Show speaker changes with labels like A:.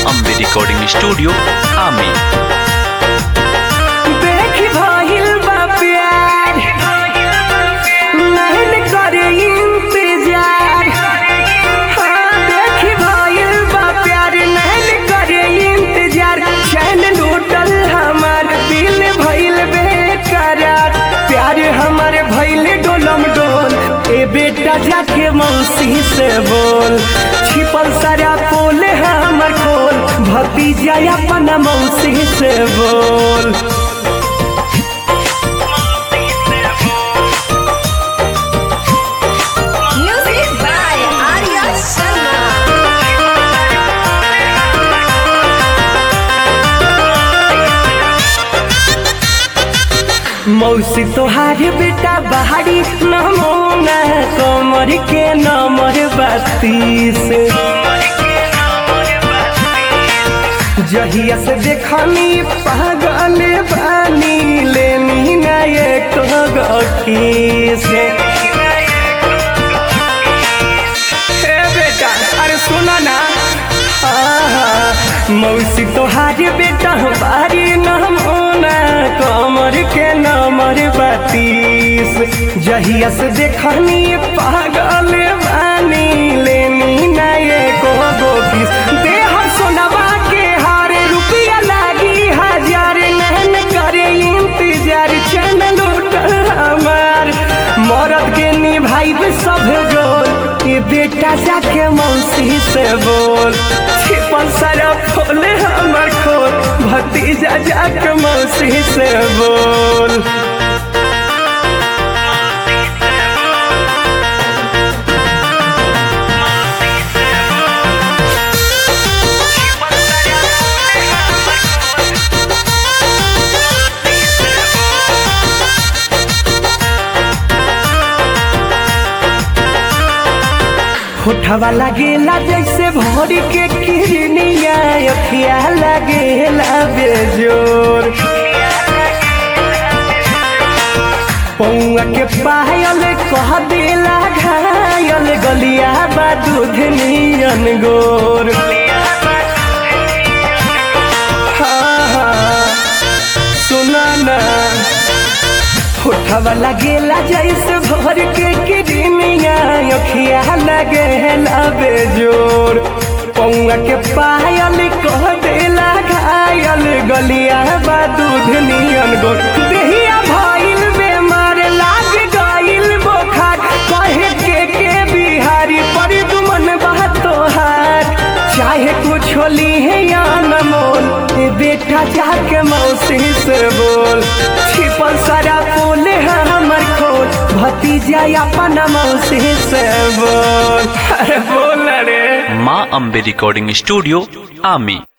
A: Ambe recording studio आमी
B: देखी भइल बा प्यार नहीं करे इंतजार हाँ देखी भइल बा प्यार नहीं करे इंतजार चैन लूटल हमार दिल भइल बेकरार प्यार हमार भइल डोलम डोल ए बेटा जाके मौसी से बोल छिपल सारा पोल हमर खोल भतीजा अपना मौसी से बोल
C: Music by Arya Sharma.
B: मौसी तोहार बेटा बहारी नमोना कमर के नमर बत्तीस जहिया से देखनी पागल बानी लेनी ना एक से हे बेटा अरे सुना ना आहा, मौसी तोहार बेटा बारी नमोना कमर के नमर बत्तीस जहिया से देखनी पागल बानी लेनी ना एको गोकिस देह सोनवा के हारे रुपया लागी हजार नहन करे इंतजार चैन लूटल हमार मरद के निभाई सब गोल ये बेटा जाके मौसी से बोल छिपल सारा खोले हमर खोल भतीजा जाके मौसी से बोल होठवा लगेला जैसे भोरी के किरनिया अखिया लगेला बेजोर पौआ के पायल कह देला घायल गलिया बा दूध नियन गोर हाँ, हाँ, सुना ना होठवा लगेला जैसे भर के किडनिया अखिया लगेला बेजोर पौआ के पायल कह देला घायल गलिया बा दूध नियन गोर देहिया भइल बेमार लाग गइल बोखार कहे के के बिहारी पर दुमन बा तोहार चाहे कुछ होली है या न मोल ए बेटा जाके मौसी से बोल छिपल सारा फूल है हमर खोल भतीजा अपन मौसी से बोल अरे बोल रे
A: माँ अम्बे रिकॉर्डिंग स्टूडियो आमी